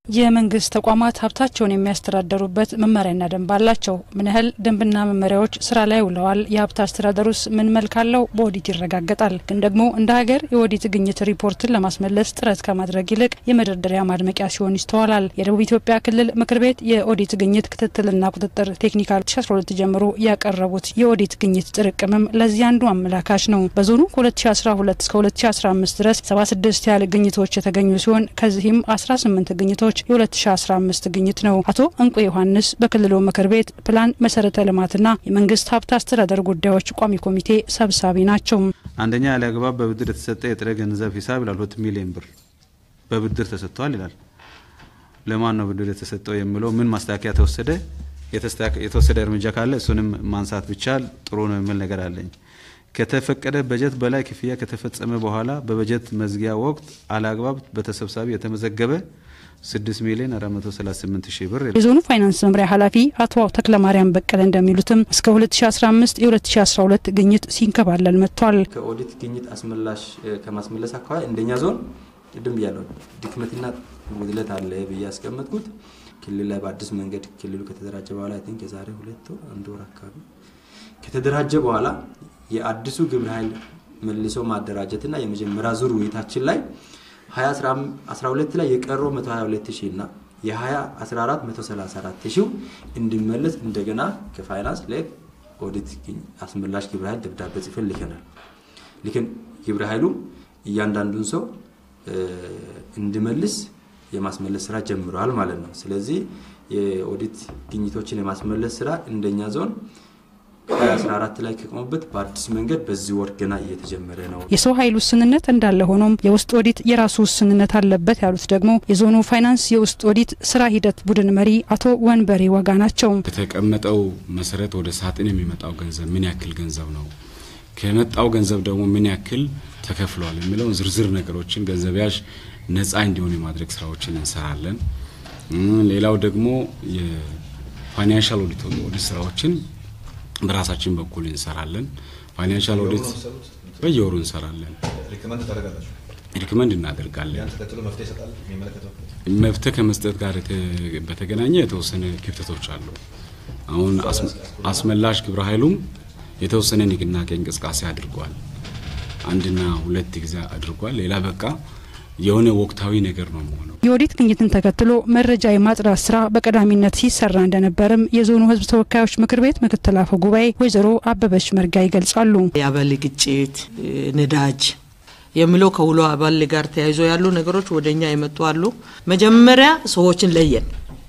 የመንግስት ተቋማት ሀብታቸውን የሚያስተዳደሩበት መመሪያና ደንብ አላቸው። ምን ያህል ደንብና መመሪያዎች ስራ ላይ ውለዋል? የሀብት አስተዳደሩስ ምን መልክ አለው? በኦዲት ይረጋገጣል። ግን ደግሞ እንደ ሀገር የኦዲት ግኝት ሪፖርትን ለማስመለስ ጥረት ከማድረግ ይልቅ የመደርደሪያ ማድመቂያ ሲሆን ይስተዋላል። የደቡብ ኢትዮጵያ ክልል ምክር ቤት የኦዲት ግኝት ክትትልና ቁጥጥር ቴክኒካል 2012 ጀምሮ ያቀረቡት የኦዲት ግኝት ጥርቅምም ለዚህ አንዱ አመላካች ነው። በዞኑ ከ2012 እስከ 2015 ድረስ 76 ያህል ግኝቶች የተገኙ ሲሆን ከዚህም 18 ግኝቶች የ2015 ግኝት ነው። አቶ እንቁ ዮሐንስ በክልሉ ምክር ቤት ፕላን መሰረተ ልማትና የመንግስት ሀብት አስተዳደር ጉዳዮች ቋሚ ኮሚቴ ሰብሳቢ ናቸው። አንደኛ ያለ አግባብ በብድር የተሰጠ የጥሬ ገንዘብ ሂሳብ ይላል። ሁለት ሚሊዮን ብር በብድር ተሰጥቷል ይላል። ለማን ነው ብድር የተሰጠው የሚለው ምን ማስተካከያ ተወሰደ፣ የተወሰደ እርምጃ ካለ እሱንም ማንሳት ብቻል ጥሩ ነው የሚል ነገር አለኝ። ከተፈቀደ በጀት በላይ ክፍያ ከተፈጸመ በኋላ በበጀት መዝጊያ ወቅት አለአግባብ በተሰብሳቢ የተመዘገበ 6 ሚሊዮን 438 ሺህ ብር። የዞኑ ፋይናንስ መምሪያ ኃላፊ አቶ ተክለማርያም በቀለ እንደሚሉትም እስከ 2015 የ2012 ግኝት ሲንከባለል መጥቷል። ከኦዲት ግኝት አስመላሽ ከማስመለስ አካባቢ እንደኛ ዞን ቅድም ብያለሁ ድክመትና ጉድለት አለ ብዬ ያስቀመጥኩት ክልል ላይ በአዲስ መንገድ ክልሉ ከተደራጀ በኋላ አይ ቲንክ የዛሬ ሁለት ወር አንድ ወር አካባቢ ከተደራጀ በኋላ የአዲሱ ግብረ ኃይል መልሶ ማደራጀትና የመጀመሪያ ዙር ውይይታችን ላይ 2012 ላይ የቀረው 122 ሺህ እና የ2014 134 ሺህ እንዲመለስ እንደገና ከፋይናንስ ለኦዲት አስመላሽ ግብረ ኃይል ደብዳቤ ጽፈን ልከናል። ልክን ግብረ ኃይሉ እያንዳንዱን ሰው እንዲመልስ የማስመለስ ስራ ጀምረዋል ማለት ነው። ስለዚህ የኦዲት ግኝቶችን የማስመለስ ስራ እንደኛ ዞን 2014 ላይ ከቆሙበት በአዲስ መንገድ በዚህ ወር ገና እየተጀመረ ነው። የሰው ኃይል ውስንነት እንዳለ ሆኖም የውስጥ ኦዲት የራሱ ውስንነት አለበት ያሉት ደግሞ የዞኑ ፋይናንስ የውስጥ ኦዲት ስራ ሂደት ቡድን መሪ አቶ ወንበሬ ወጋ ናቸው። በተቀመጠው መሰረት ወደ ሳጥን የሚመጣው ገንዘብ ምን ያክል ገንዘብ ነው፣ ከመጣው ገንዘብ ደግሞ ምን ያክል ተከፍሏል የሚለውን ዝርዝር ነገሮችን ገንዘብ ያዥ ነጻ እንዲሆን የማድረግ ስራዎችን እንሰራለን። ሌላው ደግሞ የፋይናንሻል ኦዲት ኦዲት ስራዎችን በራሳችን በኩል እንሰራለን። ፋይናንሻል ኦዲት በየወሩ እንሰራለን። ሪክመንድ እናደርጋለን። መፍትሄ ከመስጠት ጋር በተገናኘ የተወሰነ ክፍተቶች አሉ። አሁን አስመላሽ ግብረ ኃይሉም የተወሰነ ንቅናቄ እንቅስቃሴ አድርጓል። አንድና ሁለት ጊዜ አድርጓል። ሌላ በቃ የሆነ ወቅታዊ ነገር ነው የሚሆነው። የኦዲት ግኝትን ተከትሎ መረጃ የማጥራት ስራ በቀዳሚነት ሲሰራ እንደነበርም የዞኑ ሕዝብ ተወካዮች ምክር ቤት ምክትል አፈ ጉባኤ ወይዘሮ አበበች መርጋ ይገልጻሉ። የአበል ግጭት፣ ነዳጅ የሚለው ከውሎ አበል ጋር ተያይዞ ያሉ ነገሮች ወደ እኛ የመጡ አሉ። መጀመሪያ ሰዎችን ለየን።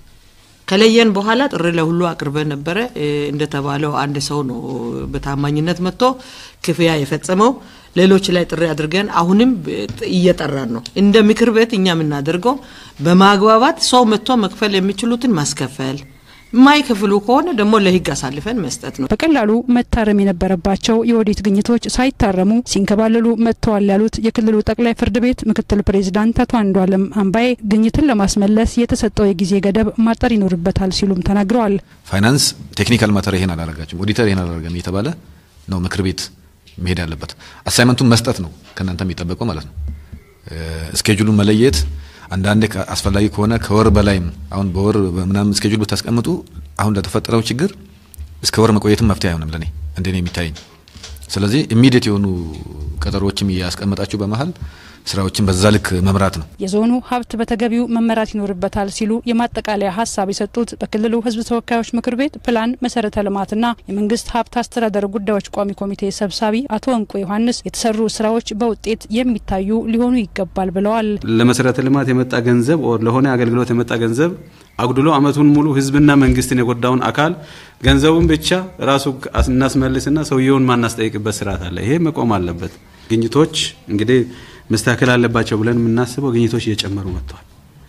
ከለየን በኋላ ጥሪ ለሁሉ አቅርበን ነበረ። እንደተባለው አንድ ሰው ነው በታማኝነት መጥቶ ክፍያ የፈጸመው። ሌሎች ላይ ጥሪ አድርገን አሁንም እየጠራን ነው። እንደ ምክር ቤት እኛ የምናደርገው በማግባባት ሰው መጥቶ መክፈል የሚችሉትን ማስከፈል የማይከፍሉ ከሆነ ደግሞ ለህግ አሳልፈን መስጠት ነው። በቀላሉ መታረም የነበረባቸው የኦዲት ግኝቶች ሳይታረሙ ሲንከባለሉ መጥተዋል ያሉት የክልሉ ጠቅላይ ፍርድ ቤት ምክትል ፕሬዚዳንት አቶ አንዷለም አምባዬ ግኝትን ለማስመለስ የተሰጠው የጊዜ ገደብ ማጠር ይኖርበታል ሲሉም ተናግረዋል። ፋይናንስ ቴክኒካል ማተር ይሄን አላረጋችም፣ ኦዲተር ይሄን አላረገም እየተባለ ነው ምክር ቤት መሄድ ያለበት። አሳይመንቱን መስጠት ነው ከእናንተ የሚጠበቀው ማለት ነው። እስኬጁሉን መለየት አንዳንዴ አስፈላጊ ከሆነ ከወር በላይም አሁን በወር ምናምን እስኬጁል ብታስቀምጡ አሁን ለተፈጠረው ችግር እስከ ወር መቆየትም መፍትሄ አይሆንም ለኔ እንደኔ የሚታየኝ። ስለዚህ ኢሚዲየት የሆኑ ቀጠሮዎችም እያስቀመጣችሁ በመሀል ስራዎችን በዛ ልክ መምራት ነው። የዞኑ ሀብት በተገቢው መመራት ይኖርበታል ሲሉ የማጠቃለያ ሀሳብ የሰጡት በክልሉ ሕዝብ ተወካዮች ምክር ቤት ፕላን መሰረተ ልማትና የመንግስት ሀብት አስተዳደር ጉዳዮች ቋሚ ኮሚቴ ሰብሳቢ አቶ እንቁ ዮሐንስ የተሰሩ ስራዎች በውጤት የሚታዩ ሊሆኑ ይገባል ብለዋል። ለመሰረተ ልማት የመጣ ገንዘብ ለሆነ አገልግሎት የመጣ ገንዘብ አጉድሎ አመቱን ሙሉ ህዝብና መንግስትን የጎዳውን አካል ገንዘቡን ብቻ ራሱ እናስመልስና ሰውየውን ማናስጠይቅበት ስርዓት አለ። ይሄ መቆም አለበት። ግኝቶች እንግዲህ መስተካከል አለባቸው ብለን የምናስበው ግኝቶች እየጨመሩ መጥተዋል።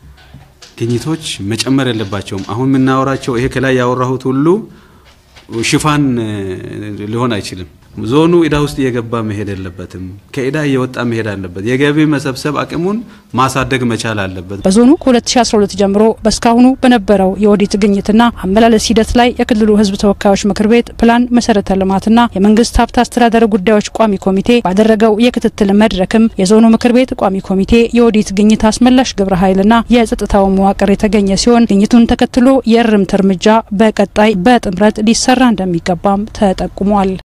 ግኝቶች መጨመር የለባቸውም። አሁን የምናወራቸው ይሄ ከላይ ያወራሁት ሁሉ ሽፋን ሊሆን አይችልም። ዞኑ ዕዳ ውስጥ እየገባ መሄድ የለበትም። ከዕዳ እየወጣ መሄድ አለበት። የገቢ መሰብሰብ አቅሙን ማሳደግ መቻል አለበት። በዞኑ ከ2012 ጀምሮ በእስካሁኑ በነበረው የኦዲት ግኝትና አመላለስ ሂደት ላይ የክልሉ ሕዝብ ተወካዮች ምክር ቤት ፕላን መሰረተ ልማትና የመንግስት ሀብት አስተዳደር ጉዳዮች ቋሚ ኮሚቴ ባደረገው የክትትል መድረክም የዞኑ ምክር ቤት ቋሚ ኮሚቴ የኦዲት ግኝት አስመላሽ ግብረ ኃይልና የጸጥታው መዋቅር የተገኘ ሲሆን ግኝቱን ተከትሎ የእርምት እርምጃ በቀጣይ በጥምረት ሊሰራ እንደሚገባም ተጠቁሟል።